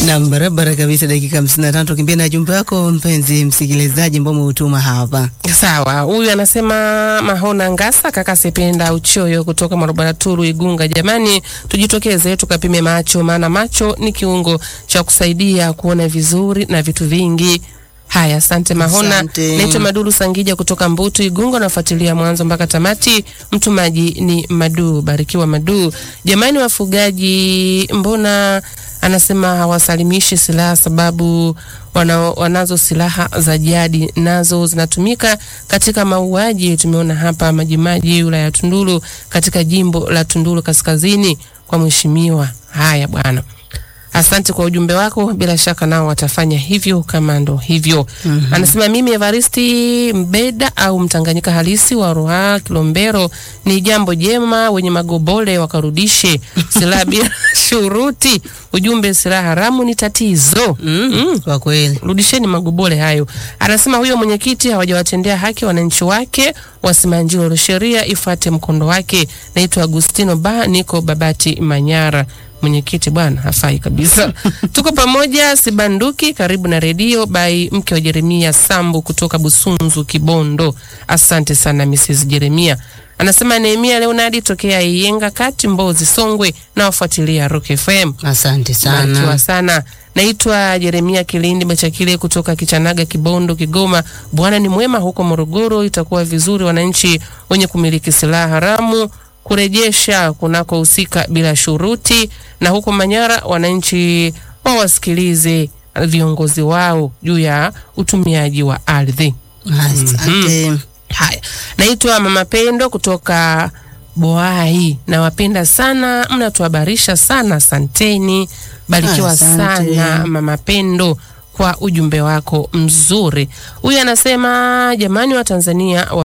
Nam, barabara kabisa. Dakika hamsini na tatu kimbia na jumbe wako mpenzi msikilizaji, ambao umeutuma hapa. Sawa, huyu anasema Mahona Ngasa, kaka Sependa Uchoyo kutoka Marobara Turu Igunga. Jamani, tujitokeze tukapime macho, maana macho ni kiungo cha kusaidia kuona vizuri na vitu vingi. Haya, asante Mahona. Asante. Naitwa Maduru Sangija kutoka Mbutu Igunga, nafuatilia mwanzo mpaka tamati. Mtumaji ni Madu, barikiwa Madu. Jamani wafugaji, mbona anasema hawasalimishi silaha sababu wana, wanazo silaha za jadi nazo zinatumika katika mauaji. Tumeona hapa Majimaji wilaya ya Tunduru katika jimbo la Tunduru kaskazini kwa mheshimiwa. Haya bwana. Asante kwa ujumbe wako, bila shaka nao watafanya hivyo kama ndo hivyo. Anasema mimi Evaristi Mbeda au Mtanganyika halisi wa Ruaha Kilombero, ni jambo jema, wenye magobole wakarudishe silaha bila shuruti. Ujumbe silaha haramu ni tatizo. Mm, kwa kweli Rudisheni magobole hayo. Anasema huyo mwenyekiti hawajawatendea haki wananchi wake wa Simanjiro, sheria ifuate mkondo wake. Naitwa Agustino Ba, niko Babati Manyara. Mwenyekiti bwana hafai kabisa. Tuko pamoja Sibanduki, karibu na redio by mke wa Jeremia Sambu kutoka Busunzu Kibondo. Asante sana Mrs. Jeremia. Anasema Nehemia Leonardi tokea Iyenga kati Mbozi Songwe, na wafuatilia Rock FM. asante Barikiwa sana. sana. Naitwa Jeremia Kilindi Machakile kutoka Kichanaga, Kibondo, Kigoma. Bwana ni mwema huko Morogoro. Itakuwa vizuri wananchi wenye kumiliki silaha haramu kurejesha kunakohusika bila shuruti, na huko Manyara wananchi wawasikilize viongozi wao juu ya utumiaji wa ardhi. Asante. Haya, naitwa Mama Pendo kutoka Boai. Nawapenda sana, mnatuhabarisha sana, asanteni. Barikiwa Asante. sana Mama Pendo kwa ujumbe wako mzuri. Huyu anasema jamani, wa Tanzania